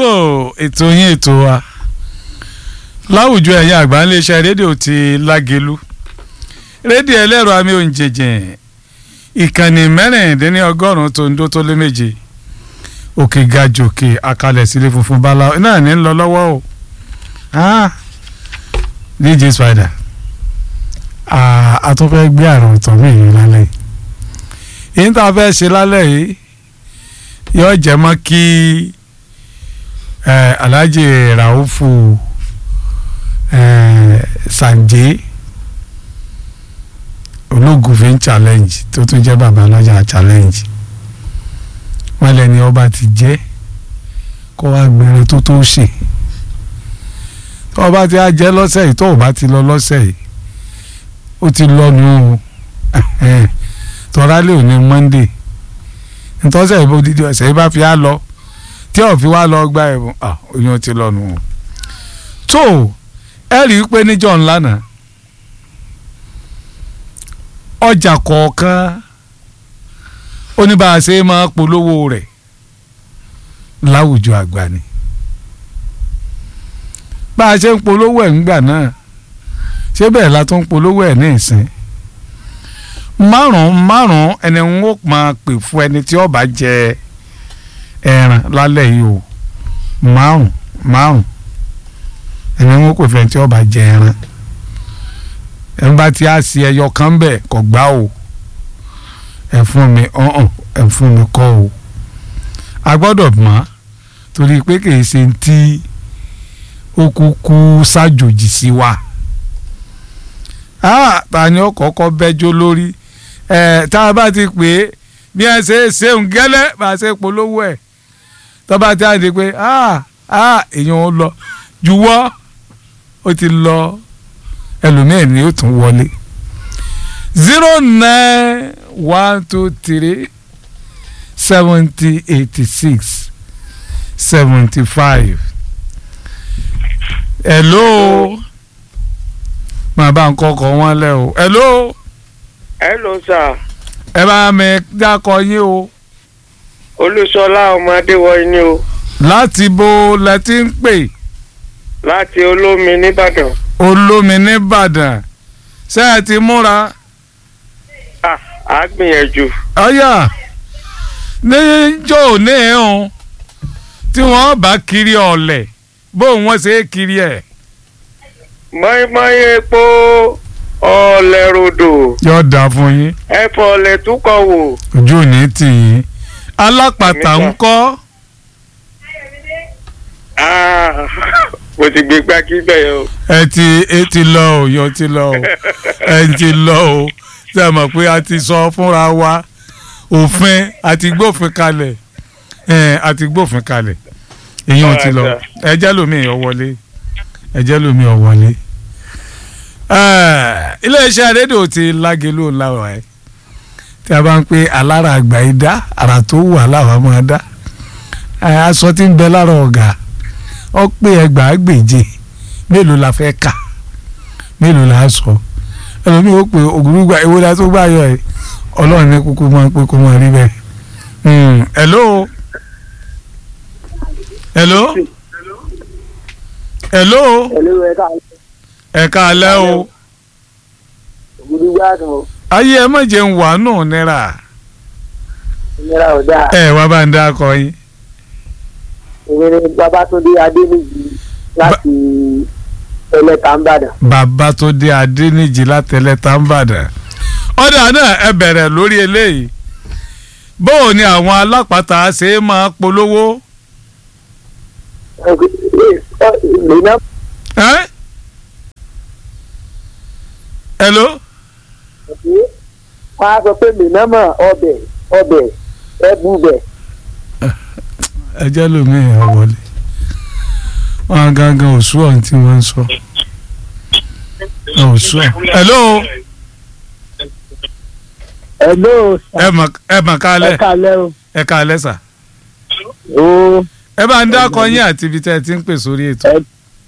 so ètò yín ètò wa láwùjọ ẹ̀yà àgbà iléeṣẹ́ rédíò ti lágelu rédíò ẹlẹ́rọ àmì òǹjẹ̀jẹ̀ ìkànnì mẹ́rìndínlọ́gọ́rùn-ún tó ń dó tó lé méje òkè gajòkè àkàlẹ̀ sílé funfun bala náà ní ń lọ lọ́wọ́ o ah dj spider ah, a tún fẹ́ gbé àrùn tán mí yìí lálẹ́ yìí èyí tá a fẹ́ ṣe lálẹ́ yìí yóò jẹ́ mọ́ kí eh, alhaji raufu eh, sanje ológun fi ń challenge tó tún jẹ́ bàbá lọ́jà challenge wọ́n lẹ́ni ọba ti jẹ́ kó wá gbẹ̀rẹ̀ tó tó ṣe tó ọba ti á jẹ́ lọ́sẹ̀ yìí tó ọba ti lọ lọ́sẹ̀ yìí ó ti lọ́nu o tọ́ra lè ní monday ntọ́sẹ̀ ìbò dídí ọ̀sẹ̀ yìí bá fi á lọ tí ò fi wá lọ gba ẹ̀bùn oyún ti lọ́nu o tó ẹ rí i pé níjọ́ ńlá náà ọjà kọ̀ọ̀kan oníbàáṣe máa polówó rẹ̀ láwùjọ àgbà ni bá a ṣe ń polówó ẹ̀ ńgbà náà ṣé bẹ́ẹ̀ la tún ń polówó ẹ̀ ní ìsìn márùn márùn ẹni ń ó máa pè fún ẹni tí ó bá jẹ ẹran lálẹ́ yìí o márùn márùn ẹni ń ó pè fún ẹni tí ó bá jẹ ẹran ẹni bá ti á sí ẹyọ kan bẹ́ẹ̀ kò gbá o ẹ fún mi ọ̀hún ẹ fún mi kọ́ o a gbọ́dọ̀ mọ̀ torí pé kì í ṣe ti ó kúkú ṣàjòjì sí wa ta ni ó kọ́kọ́ bẹ́jọ́ lórí ẹ̀ tá a bá ti pè é bí ẹ ṣe ṣeun gẹ́lẹ́ bá a ṣe polówó ẹ̀ tó bá ti àdé pé èèyàn ó lọ juwọ́ ó ti lọ ẹlòmíín ni ó tún wọlé zero nine one two three seventy eighty six seventy five hello máa bá ń kọkọ wọn lẹ o hello hello sir ẹ bá mi dákọ yín o olúṣọlá ọmọ adéwọ̀nyí ni o láti bo lẹ ti ń pè láti olómi nìbàdàn olómi nìbàdàn ṣé ẹ ti múra ah á gbìyànjú ọyà níjọ́ òní ẹ̀hún tí wọ́n bá kiri ọ̀lẹ̀ bóun wọ́n ṣe é kiri ẹ̀. mọ́ínmọ́ín epo ọ̀lẹ̀ ròdò yóò dáa fún yín ẹ̀fọ́ ọ̀lẹ̀ túkọ̀ wò ojú ò ní tì yín alápàtà ń kọ́ ah mo ti gbé gbági bẹ́ẹ̀ o ẹ ti ẹ ti lọ o yọ ti lọ o ẹ ti lọ o ṣe mọ̀ pé a ti sọ fúnra wa òfin àti gbófin kalẹ̀ ẹ àti gbófin kalẹ̀ èyí ò ti lọ ẹ jẹ́ lómi ọ̀ wọlé ẹ jẹ́ lómi ọ̀ wọlé iléeṣẹ́ rédíò ti lágelo làwọn ẹ̀ tí a bá ń pè alára àgbà yìí dá àrà tó wù aláwa máa dá aṣọ tí ń bẹ lára ọ̀gá ọ pé ẹgbàá gbèje mélòó la fẹ́ kà mélòó la sọ ẹlòmíì ó pè ògùrúgba ewúrẹ́ tó gbà yọ ẹ ọlọ́run ní kúkú máa ń pé kó máa rí bẹ́ẹ̀. hello hello hello Hello, ẹ ká ẹ káalẹ́ o ògùdùgbà kan ayé ẹ má jẹ́ ń wà náà náírà ìnira ò dáa ẹ wá bá ń dá akọ yín èmi ni Babátúndé Adéníjì láti ẹlẹ́ta ń bàdàn. bàbá tó dé adéníjì látẹlẹ tàǹbàdàn ọ̀dà náà ẹ bẹ̀rẹ̀ lórí eléyìí bóò ni àwọn alápàtà ṣe é máa polówó lẹ́nà ẹ́ hello wọ́n á sọ pé mìnàmọ́ ọbẹ̀ ọbẹ̀ ẹ̀bùbẹ̀ ẹ jẹ́ lómi ẹ̀ wọlé wọn gangan òṣù ọ̀hún tí wọ́n ń sọ òṣù ọ̀hún hello hello ẹ mà ẹ mà kálẹ̀ ẹ kálẹ́ o. ẹ kálẹ̀ sà o ẹ bá ń dákọ yín àti ibi tẹ́ ẹ ti ń pè sórí ètò ẹ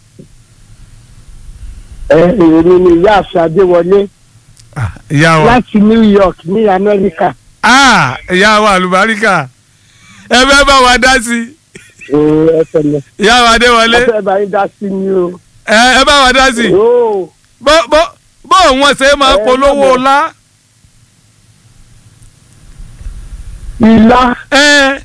èmi ni ìyáàfin Adéwọlé Ah, ìyá wa láti New York ní Amẹ́ríkà. ah ìyá wa àlùbáríkà ẹ fẹ́ bá wa dá sí oo ẹ tẹ̀lé ìyá wa adéwọlé ẹ fẹ́ bá yín dá sí ni o. ẹ ẹ bá wa dá sí i oo bó bó bó wọn ṣe máa Ẹ, polówó bàbá. ọlá ilá ẹ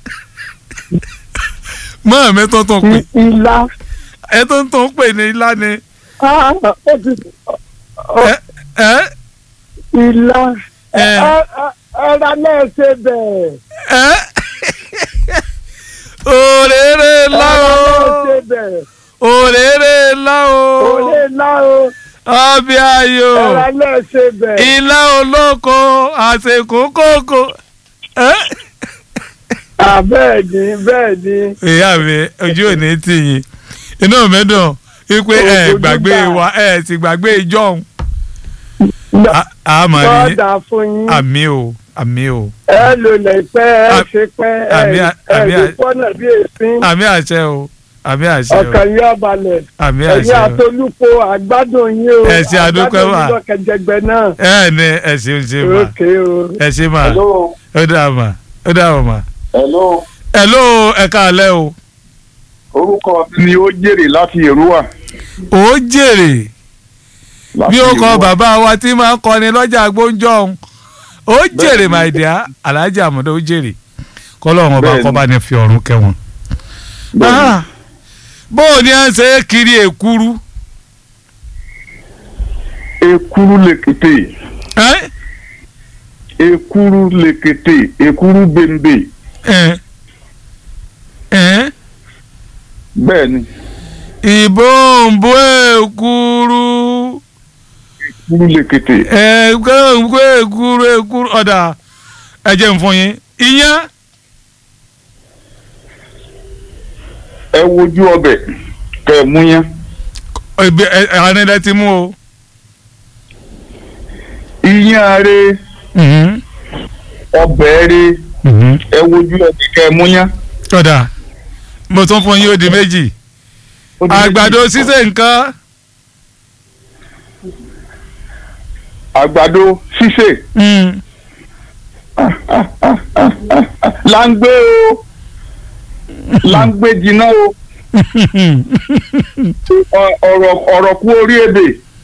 mọ mi tó tún pè i- ilá ẹ tó ń tún pè ní ilá ni ah ó ti ẹ ẹ ilá Ẹ. ẹ ẹ ẹra náà ṣe bẹ́ẹ̀ ẹ òrèrè ńlá ẹra náà o ṣe bẹ́ẹ̀ òrèrè ńlá o òye ńlá o ọbẹ̀ ayò ẹra náà ṣe bẹ́ẹ̀. ilá olóko àsèkò kòkò ẹ. Ah, bẹ́ẹ̀ ni bẹ́ẹ̀ ni ìyá mi ojú ò ní tì yín inú mi dùn wípé ẹ Ojú gbàgbé gbà. wa ẹ sì gbàgbé ìjọhún àmọ́ ní bọ́ọ̀dà fún yín àmì o àmì o ẹ lò lè pẹ́ ẹ Am- ṣe pẹ́ ẹ àmì- ẹ àmì- lè pọ́nà bí èéfín àmì àṣẹ o àmì àṣẹ o ọkàn yóò balẹ̀ àmì ẹ̀yin àṣẹ o àtolúpo àgbádùn yín o Ẹ ṣé, a dúpẹ́ àgbádùn wà. yín lọ́kẹ̀jẹgbẹ náà ẹ ní ẹ ṣe ń ṣe mà òkè o. ẹ ṣe mà hello ó dà mà ó dà mà. hello ẹ ló ẹ káalẹ́ o orúkọ mi ni ó jèrè láti èrúwà. ó jèrè láti bí ó kọ Èrúwà. bàbá wa tí máa ń kọni lọ́jà gbóúnjọ́ ọ̀hún ó jèrè my dear alhaji amadu ó jèrè kọ́lọ́run ọba Bẹ́ẹ̀ni. kọ́ bá ní fi ọ̀run kẹwọn. Bẹ́ẹ̀ni. Ah, bó o ní à ń ṣe é kiri èkuru ekuru lekete ẹ́ ekuru lekete ekuru bembe ẹ́ ẹ́ bẹ́ẹ̀ ni ìbòǹbò èkuru ekuru lekete ẹ̀ẹ́dẹ́gbẹ́ èkuru èkuru ọ̀dà ẹ̀jẹ̀ ń fún yín iyán ẹ wojú ọbẹ̀ kẹ ẹ mú yẹn ẹ̀bẹ̀- ẹ̀ àrẹ̀lẹ̀ ti mú o. iyán re Mhm, ọbẹ̀ re mhm. ẹ wojú ọbẹ̀ kẹ ẹ mú yẹn. ọ̀dà mo tún fún yín ó di méjì Ó di méjì. àgbàdo sísè nǹkan àgbàdo sísè mm, láńgbé o láńgbé jiná o Ọ- ọ̀rọ̀ ọ̀rọ̀ kú orí ebè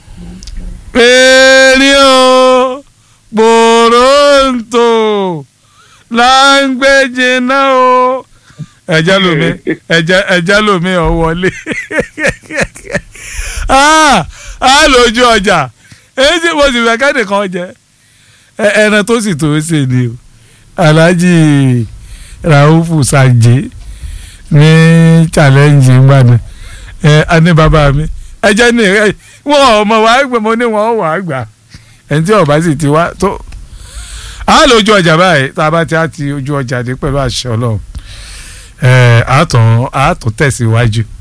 èrè o gbòòròǹtò láńgbèjì náà o ẹ̀jẹ̀ lomi ẹ̀jẹ̀ ẹ̀jẹ̀ lomi ọ̀ wọlé Ah, á lójú ọjà èyí tí mo sì fẹ́ kẹ́nìkan jẹ ẹ- ẹran tó sì tó ṣe ni o alhaji raufu sanje ní challenge ngbàdàn ẹ ani bàbá mi ẹ jẹ́ ní ẹ wọn ọmọ wa gbẹ mo ní wọn wà á gbà ẹni tí ọba sì ti wá tó a lójú ọjà báyìí tá a bá ti á ti ojú ọjà dé pẹ̀lú àṣẹ Ọlọ́run ẹ àtún àtún tẹ̀síwájú